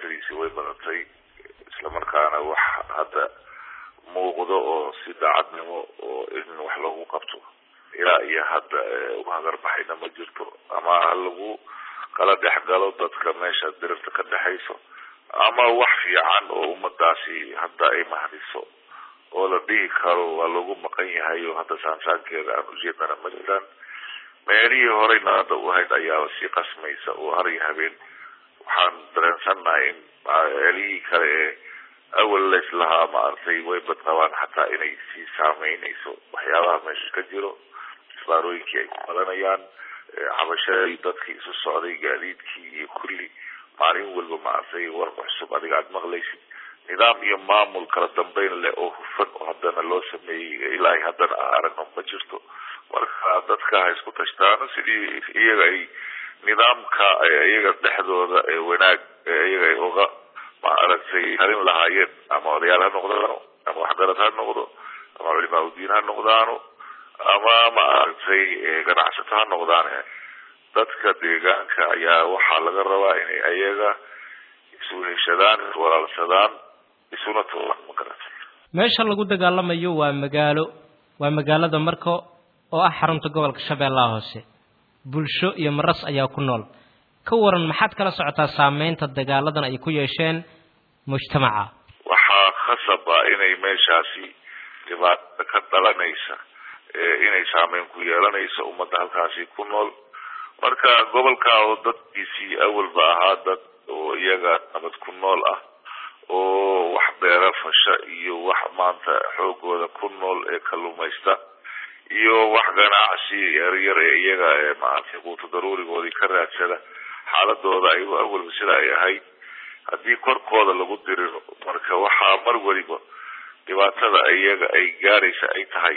dhibaatadiisi way badatay islamarkaana wax hadda muuqdo oo si daacadnimo oo in wax lagu qabto ilaa iyo hadda u hagarbaxayna ma jirto ama ha lagu kala dhex galo dadka meesha dirirta ka dhexayso ama wax fiican oo ummadaasi hadda ay mahdiso oo la dhihi karo waa lagu maqan yahay oo hadda saansaankeeda aan ujeednana ma jiraan meelihii horeyna hadda u hayd ayaa sii qasmaysa oo har iyo habeen waxaan dareensannahay in meelihii kale ee awal laislahaa maaragtay way badqabaan xataa inay sii saameynayso waxyaabaha meesha ka jiro isbaarooyinkii ay ku madanayaan cabashadii dadkii isu socday gaadiidkii iyo kulli maalin walba maaragtay warba cusub adiga aada maqlaysid nidaam iyo maamul kala dambeyn leh oo hufan oo haddana loo sameeyey ilaa haddana aan aragno ma jirto marka dadka ha isku tashtaano sidii iyaga ay nidaamka iyaga dhexdooda ee wanaag iyaga ay uga maaragtay harin lahaayeen ama odayaal ha noqdaano ama waxgarad ha noqdo ama culimaa udiin ha noqdaano ama maaragtay ganacsato ha noqdaane dadka deegaanka ayaa waxaa laga rabaa inay ayaga isu heshadaan iswalaalsadaan isuna tulaan ma garata meesha lagu dagaalamayo waa magaalo waa magaalada marko oo ah xarunta gobolka shabeellaha hoose bulsho iyo maras ayaa ku nool ka waran maxaad kala socotaa saameynta dagaaladan ay ku yeesheen mujtamaca waxaa khasaba inay meeshaasi dhibaato ka dhalanaysa inay saameyn ku yeelanayso ummadda halkaasi ku nool marka gobolka oo dadkiisii awalba ahaa dad oo iyaga nabad ku nool ah oo wax beera fasha iyo wax maanta xoogooda ku nool ee kalluumaysta iyo wax ganacsi yaryar ee iyaga ee maaragtay quuto daruurigoodii ka raadsada xaaladooda ayagoo awalba sida ay ahayd haddii korkooda lagu diriro marka waxaa mar weliba dhibaatada iyaga ay gaaraysa ay tahay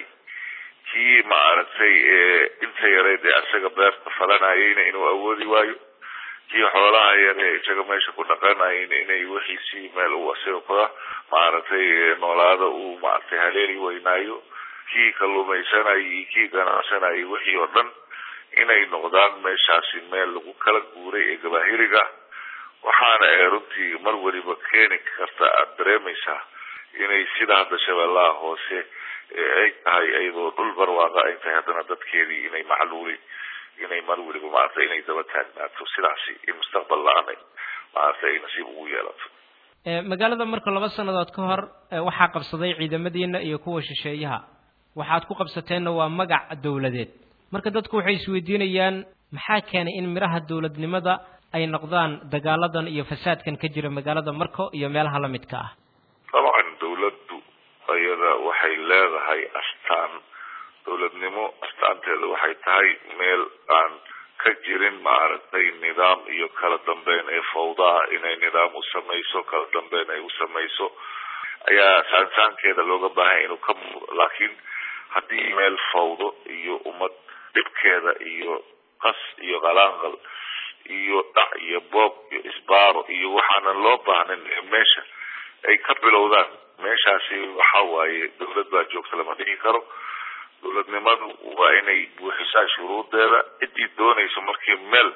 kii maaragtay inta yareed ee isaga beerta falanayayna inuu awoodi waayo kii xoolaha yare isaga meesha ku dhaqanayayna inay wixiisii meel uu isaga kula maaragtay noolaada uu maaragtay haleeli weynaayo kii kalluumaysanayay iyo kii ganacsanayay wixii oo dhan inay noqdaan meeshaasi meel lagu kala guuray ee gabaahiriga waxaana ee runtii mar weliba keeni karta aada dareemaysaa inay sida hadda shabeellaha hoose ay tahay iyadoo dhul barwaaqa ay tahay haddana dadkeedii inay macluuli inay mar weliba maaragtay inay daba taagnaato sidaasi in mustaqbal la-aan maaragtay ay nasiib ugu yeelato magaalada marka laba sannadood ka hor waxaa qabsaday ciidamadiina iyo kuwa shisheeyaha waxaad ku qabsateenna waa magac dowladeed marka dadku waxay isweydiinayaan maxaa keenay in midhaha dowladnimada ay noqdaan dagaaladan iyo fasaadkan ka jira magaalada marko iyo meelaha la midka ah dabcan dowladdu iyada waxay leedahay astaan dowladnimo astaanteeda waxay tahay meel aan ka jirin maaragtay nidaam iyo kala dambeyn ee fawdaha inay nidaam u samayso kala dambeyn ay u samayso ayaa saansaankeeda looga baahanya inuu ka muuqdo laakiin haddii meel fawdo iyo ummad dhibkeeda iyo qas iyo qalaanqal iyo dhac iyo boob iyo isbaaro iyo waxaanan loo baahnin meesha ay ka bilowdaan meeshaasi waxa waaye dowlad baa joogta lama dhihi karo dowladnimadu waa inay buuxisaa shuruudeeda ciddii doonayso markii meel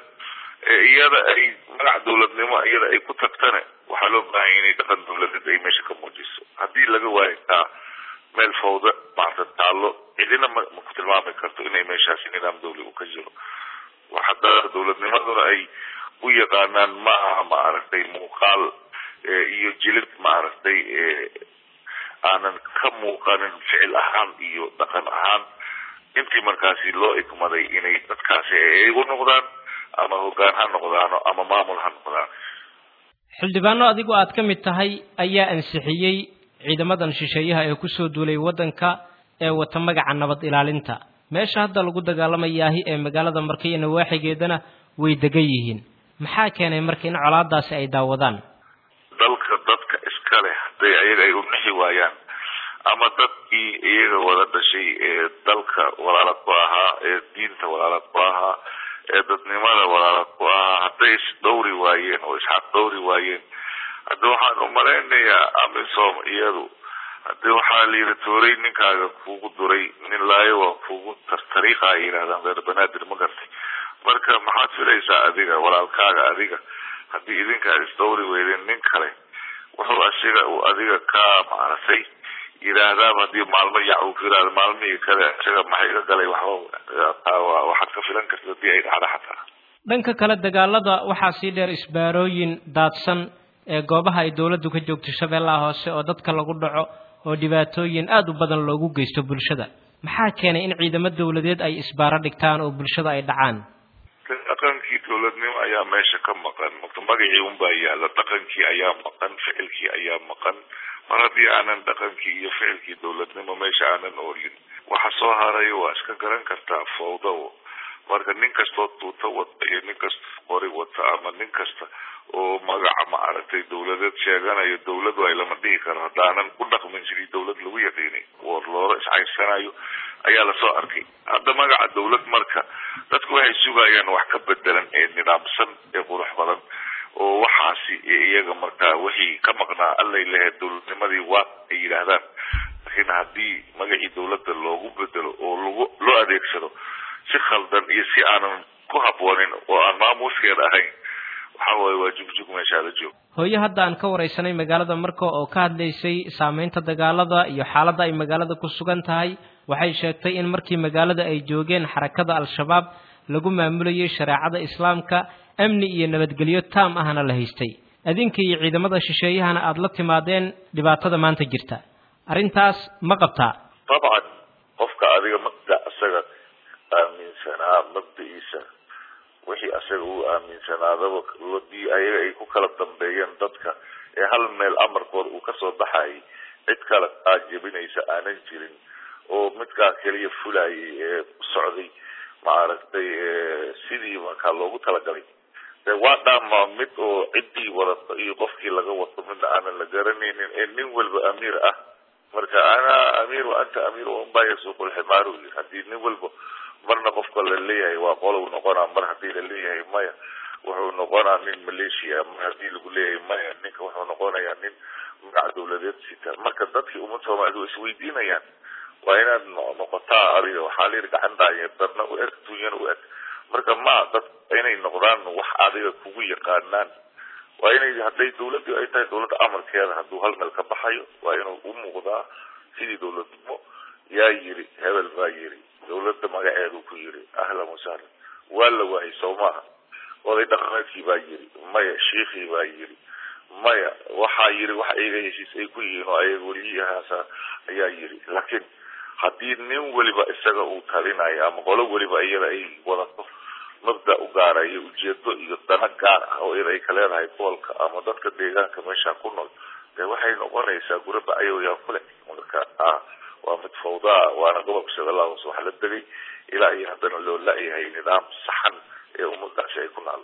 iyada ay magac dowladnimo iyada ay ku tagtane waxaa loo baahanya inay dhaqan dowladeed ay meesha ka muujiso haddii laga waayo taa meel fawda maarta taallo cidina ma ma ku tilmaami karto inay meeshaasi nidaam dawli uu ka jiro hadda dowladnimaduna ay u yaqaanaan ma aha maaragtay muuqaal iyo jilid maaragtay aanan ka muuqanin ficil ahaan iyo dhaqan ahaan intii markaasi loo igmaday inay dadkaasi igu noqdaan ama hoggaan ha noqdaano ama maamul ha noqdaan xildhibaano adigu aad ka mid tahay ayaa ansixiyey ciidamadan shisheeyaha ee kusoo duulay waddanka ee wata magaca nabad ilaalinta meesha hadda lagu dagaalamayaahi ee magaalada marka iyo nawaaxigeedana way degan yihiin maxaa keenay marka in colaadaasi ay daawadaan dalka dadka iska leh hadday ayaga ay unixi waayaan ama dadkii iyaga wada dhashay ee dalka walaala ku ahaa ee diinta walaala ku ahaa ee dadnimada walaala ku ahaa hadday isdhowri waayeen oo isxaq dhowri waayeen hadda waxaan umalaynayaa amisom iyadu haddi waxaa layidhi tooray ninkaaga kugu duray nin laayo waa kugu tartariiqa ay yidhahdaan reer banaadir ma gartay marka maxaad filaysaa adiga walaalkaaga adiga haddii idinkaa isdawri weydeen nin kale wuxuu asiga uu adiga ka maaragtay yidhaahdaaba haddii maalmo yac uu ku yidhahda maalmihii kale isaga maxay iga galay waxba waxaad ka filan karta haddii ay dhacdo xataa dhanka kale dagaalada waxaa sii dheer isbaarooyin daadsan ee goobaha ay dawladdu ka joogto shabeellaha hoose oo dadka lagu dhaco oo dhibaatooyin aada u badan loogu geysto bulshada maxaa keenay in ciidamo dawladeed ay isbaaro dhigtaan oo bulshada ay dhacaan dhaqankii dawladnimo ayaa meesha ka maqan marka magacii unbaa yaalla dhaqankii ayaa maqan ficilkii ayaa maqan mar haddii aanan dhaqankii iyo ficilkii dawladnimo meesha aanan oolin waxa soo harayo waa iska garan kartaa fawdo marka nin kastoo tuuto wata iyo nin kastoo qori wata ama nin kasta oo magaca maaragtay dawladeed sheeganayo dawladu ay lama dhihi karo haddaanan u dhaqmin sidii dawlad lagu yaqiinay oo loola iscayrsanayo ayaa lasoo arkay hadda magaca dawlad marka dadku waxay sugayaan wax ka bedelan ee nidaamsan ee qurux badan oo waxaasi iyaga markaa wixii ka maqnaa allay lahayd dawladnimadii waa ay yidhaahdaan laakiin haddii magacii dawladda loogu bedelo oo lagu loo adeegsado si khaldan iyo si aanan ku habboonin oo aan maamuuskeeda ahayn waxa waaye waa jugjug meeshaada joog hooyo hadda aan ka waraysanay magaalada marka oo ka hadlaysay saameynta dagaalada iyo xaaladda ay magaalada ku sugan tahay waxay sheegtay in markii magaalada ay joogeen xarakada al-shabaab lagu maamulayay shareecada islaamka amni iyo nabadgelyo taam ahna la haystay adinka iyo ciidamada shisheeyahana aada la timaadeen dhibaatada maanta jirta arrintaas ma qabtaa dabcan qofka adiga mabda isaga aaminsanaa mabda-iisa wixii asaga uu aaminsanaadaba ladii ayaga ay ku kala dambeeyeen dadka ee hal meel amarkood uu kasoo baxayay cid kale aajabinaysa aanan jirin oo midkaa keliya fulayay ee socday maaragtay sidii markaa loogu talagalay de waa dhaama mid oo ciddii wadata iyo qofkii laga wato midna aanan la garanaynin ee nin walba amiir ah marka ana amiir wa anta amiir unbaa yasuuqu lximaaru yiri haddii nin walba marna qofka la leeyahay waa qolow noqonaa mar haddii la leeyahay maya wuxuu noqonaa nin maleeshiya mar haddii lagu leeyahay maya ninka wuxuu noqonayaa nin magac dawladeed sita marka dadkii ummad soomaalidu isweydiinayaan waa inaad noqotaa adiga waxaa la yidhi gacan dhaaye dadna u eg dunyana u eg marka ma dad inay noqdaan wax adiga kugu yaqaanaan waa inay hadday dawladdu ay tahay dawladda amarkeeda hadduu hal meel ka baxayo waa inuu u muuqdaa sidii dawladnimo yaa yiri hebel baa yiri dawladda magaceedu ku yiri ahlan wasahlan waa la waayay soo maaha oday dhaqameedkii baa yiri maya shiikhii baa yiri maya waxaa yiri wax iyaga heshiis ay ku yihiin oo ayaga weliyahaasa ayaa yiri laakiin haddii nin weliba isaga uu talinayo ama qolo weliba iyada ay wadato mabda u gaara iyo ujeedo iyo dana gaar ah oo iyada ay ka leedahay gobolka ama dadka deegaanka meesha ku nool dee waxay noqonaysaa gura bacyoyaa kule marka waa mid fawdaa waana gobolka shabeellaha hoose waxa la degay ilaa iyo haddana loo la-yahay nidaam saxan ee ummadaasi ay ku naal